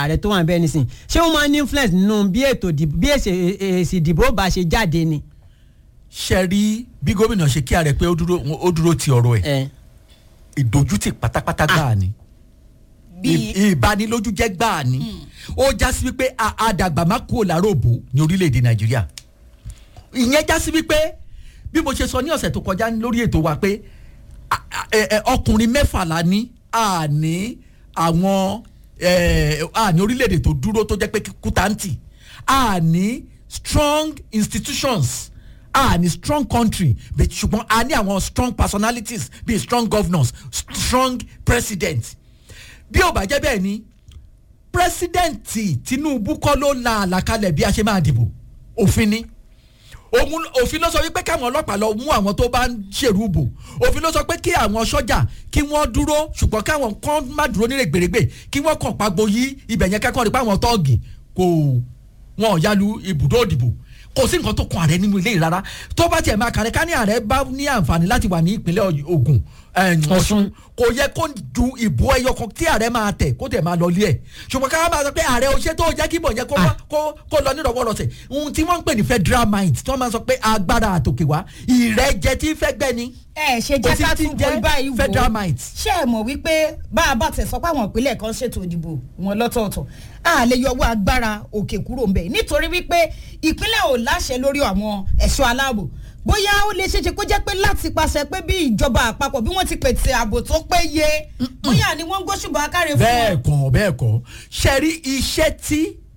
ààrẹ tó wà bẹ́ẹ̀ nísìn ṣé wọ́n máa ní influence nínú bí ètò ìdìbò bí èsì èsì ìdìbò bá ṣe jáde ni. ṣe rí bí gómìnà ṣe kí ààrẹ pé ó dúró ó dúró ti ọ̀rọ̀ ẹ̀ ẹ ìdójútì pátápátá gbáà ni Bí- Ì- ìbanilójújẹ́ gbáà ni ó já sí wípé a- àdàgbà má kúrò láròbó ní orílẹ̀-èdè nàìjíríà ìyẹn já sí wípé bí mo ṣe sọ ní ọ̀sẹ̀ tó kọjá lórí ètò wa pé a- a- ẹ- ẹ, ọkùnrin mẹ́fà la ní àní àwọn ẹ, àní orílẹ̀-èdè tó dúró tó jẹ́ pé kútáǹtì àní strong institutions àní strong country but ṣùgbọ́n a ní àwọn strong personalities bíi strong governors strong president bí ò bá jẹ́ bẹ́ẹ̀ ni pírẹsidẹ́ǹtì tinubu kọ́ ló la àlàkalẹ̀ bí a ṣe máa dìbò òfin ni òun òfin ló sọ wípé káwọn ọlọ́pàá lọ mú àwọn tó bá ń ṣèrú bò òfin ló sọ pé kí àwọn sọ́jà kí wọ́n dúró ṣùgbọ́n káwọn kan má dúró ní rẹ̀gbẹ̀rẹ̀gbẹ̀ kí wọ́n kàn pagbo yí ibẹ̀ yẹn kẹ́kọ̀ọ́ rí pé àwọn tọ́ọ̀gì kò wọn ò yalu ibùdó òdìbò kò sí nǹkan tó kan ààrẹ nínú ilé yìí rárá tó bá tiẹ̀ máa kàrẹ́ ká ní ààrẹ bá ní àǹfààní láti wà ní ìpínlẹ̀ Ògùn eh, Ọ̀ṣun kò yẹ kó ju ìbò ẹyọ kan tí ààrẹ máa tẹ̀ kó tẹ̀ máa lọ lé ẹ̀ ṣùgbọ́n ká máa sọ pé ààrẹ ò ṣe tó jẹ́ kí ìbò yẹn kó wá- kó kó lọ nírọ̀wọ́rọ̀sẹ̀ ohun tí wọ́n ń pè ní federal mind tí wọ́n máa sọ pé agbára àtòkè wá ìrẹ́jẹ tí fẹ́ gbẹ́ ni ẹ ṣe Kò jẹ́ sí ká tí tún jẹ́ wo báyìí wò federal might. ṣé ẹ mọ̀ wípé bá a bá tẹ̀ sọ pé àwọn ìpínlẹ̀ kan ṣètò ìdìbò wọn lọ́tọ̀ọ̀tọ̀ a lè yọwọ́ agbára òkè kúrò ńbẹ̀ nítorí wípé ìpínlẹ̀ ò láṣẹ lórí àwọn ẹ̀ṣọ́ aláàbò bóyá ó lè ṣeéṣe kó jẹ́ pé láti pàṣẹ pé bí ìjọba àpapọ̀ bí wọ́n ti pèsè ààbò tó péye bóyá ni wọ́n ń gbóṣùbọ̀ akáre fún bẹ́ẹ̀ wọn. kọ́ bẹ́ẹ̀ kọ́ ṣe rí iṣẹ́ tí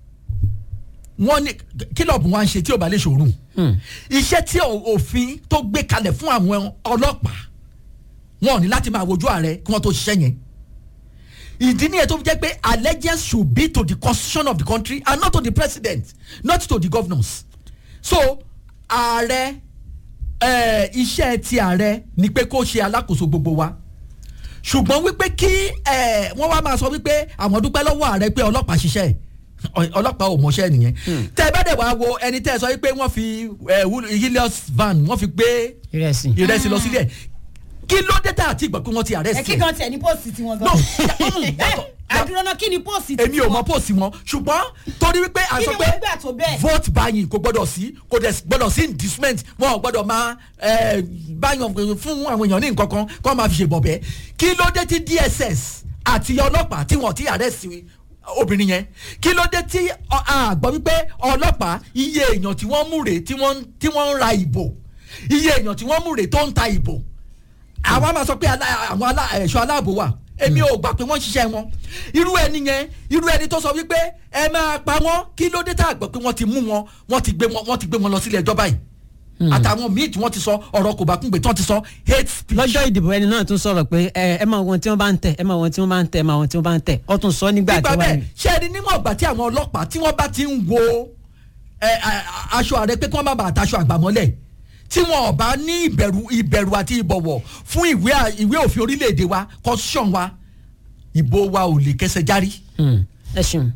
wọ́n ní kílọ̀bù wọn ṣe tí ò bá lè ṣòro iṣẹ́ tí ò- òfin tó gbé kalẹ̀ fún àwọn ọlọ́pàá wọn ò ní láti máa wojú ààrẹ kí wọ́n tó ṣiṣẹ́ yẹn ìdí nìyẹn tó fi jẹ́ pé allegiance should be to the constitution of the country and not to the president not to the governors so ààrẹ eh, iṣẹ́ ti ààrẹ ni pé kó ṣe alákòóso gbogbo wa ṣùgbọ́n wípé kí ẹ, wọ́n wá máa sọ wípé àwọn dúpẹ́ lọ́wọ́ ààrẹ pé ọlọ́pàá ṣiṣẹ́ ẹ̀ Ọ- ọlọ́pàá ò mọṣẹ́ nìyẹn tẹ́ ẹ bá dẹ̀ wá wo ẹni tẹ́ ẹ sọ wípé wọ́n fi ẹ, Will- Helios van wọ́n fi gbé ìrẹsì. ìrẹsì lọ sílẹ̀ kí ló dé tá àti ìgbà pé wọ́n ti ẹ arrest kí ẹ̀ gan tiẹ̀ ní póòsì tiwọn gan. No, mm, yàtọ̀- àdúrà náà kí ni póòsì èmi ò mọ póòsì wọn ṣùgbọ́n torí wípé a Kí sọ ni pé wọ́n gbà tó bẹ́ẹ̀? vote buying kò gbọ́dọ̀ sí kò dẹ̀ gbọ́dọ̀ sí inducement wọn ò gbọ́dọ̀ máa eh, báyọ̀ fún àwọn èèyàn ní nǹkan kan kó máa fi ṣe bọ̀bẹ́ kí ló dé tí DSS àti ọlọ́pàá tí wọ́n ti arrest obìnrin yẹn kí ló dé tí ọ- a gbọ́ wípé ọlọ́pàá iye èèyàn tí wọ́n mú rèé tí wọ́n tí wọ́n ń ra ìbò iye èèyàn tí wọ́n mú rèé tó ń ta ìbò àwa máa sọ pé alá- àwọn alá- ẹ̀ṣọ́ aláàbò wà èmi ò gbà pé wọ́n ń ṣiṣẹ́ wọn irú ẹni yẹn irú ẹni tó sọ wípé ẹ máa pa wọ́n kí ló dé tá a gbọ́ pé wọ́n ti mú wọn wọ́n ti gbé wọn wọ́n ti gbé wọn lọ sílé ẹjọ́ báyìí àtàwọn míì tí wọ́n ti sọ ọ̀rọ̀ kò bá kún pé tí wọ́n ti sọ hate speech. lọ́jọ́ ìdìbò ẹni náà tún sọ̀rọ̀ pé ẹ ẹ máa wọn tí wọ́n bá ń tẹ̀ ẹ máa wọn tí wọ́n bá ń tẹ̀ ẹ máa wọn tí wọ́n bá ń tẹ̀ ọ tún sọ nígbà nígbà tí wọ́n bẹ́ẹ̀ ṣé ẹni níwọ̀n ìgbà tí àwọn ọlọ́pàá tí wọ́n bá ti ń wo ẹ, a- a- aṣọ ààrẹ pé kí wọ́n má bàa taṣọ àgbàmọ́lẹ̀ tí wọn ò bá ní ìbẹ̀rù ìbẹ̀rù àti ìbọ̀wọ̀ fún ìwé à- ìwé òfin orílẹ̀-èdè wa constitution wa ìbò wa ò lè kẹsẹ̀ járí. ẹ ṣeun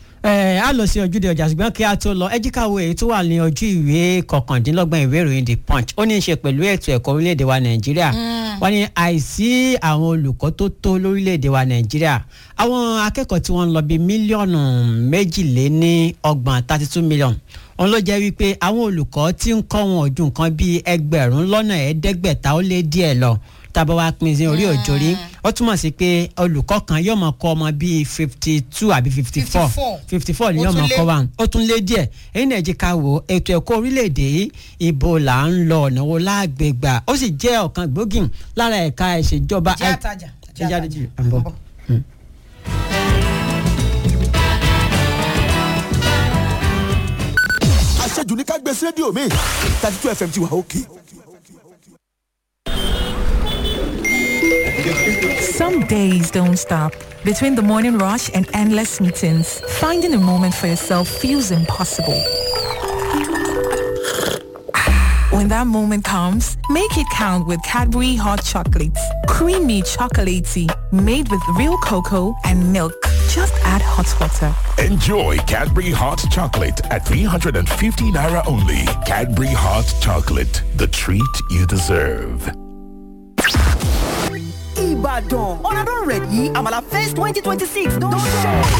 ẹ á lọ sí ojúde ọjà ṣùgbọ́n kí a tó lọ ẹ jí ká wo èyí tó wà ní ojú ìwé kọkàndínlọ́gbọ̀n ìwé ìròyìn the punch ó ní í ṣe pẹ̀lú ètò ẹ̀kọ́ orílẹ̀-èdè wa nàìjíríà wọ́n ní àìsí àwọn olùkọ́ tó tó lórílẹ̀-èdè wa nàìjíríà àwọn akẹ́kọ̀ọ́ tí wọ́n ń lọ bíi mílíọ̀nù méjìléní ọgbọ̀n thirty two million òun ló jẹ́ wípé àwọn olùkọ́ tí ń kọ́ wọn ojú nǹkan bíi ẹgbẹ̀rún lọ́nà ẹ̀ẹ́dẹ́gbẹ̀ta ó lé díẹ̀ lọ tábà wá pín sí orí òjòrí ó túmọ̀ sí pé olùkọ́ kan yóò máa kọ́ ọmọ bíi fifty two àbí fifty four 54. fifty four ni Ó yóò tún máa lé. kọ́ wa ó tún lé díẹ̀ èyí náà jẹ́ ká wò ó ètò ẹ̀kọ́ orílẹ̀-èdè yìí ibo là ń lọ ọ̀nà wo láàgbègbà ó sì jẹ́ ọ̀kan gbòógì lára ẹ̀ka ìṣèjọba jẹ́ àtàjà ẹ jáde jù à ń bọ̀. àṣejù ní ká gbé sí rédíò mi thirty two fm ti wà òkè. Some days don't stop. Between the morning rush and endless meetings, finding a moment for yourself feels impossible. When that moment comes, make it count with Cadbury Hot Chocolates. Creamy chocolatey, made with real cocoa and milk. Just add hot water. Enjoy Cadbury Hot Chocolate at 350 Naira only. Cadbury Hot Chocolate, the treat you deserve. Ìbàdàn ọ̀nàdún rẹ̀ yìí àmàlà fest twenty twenty six don show.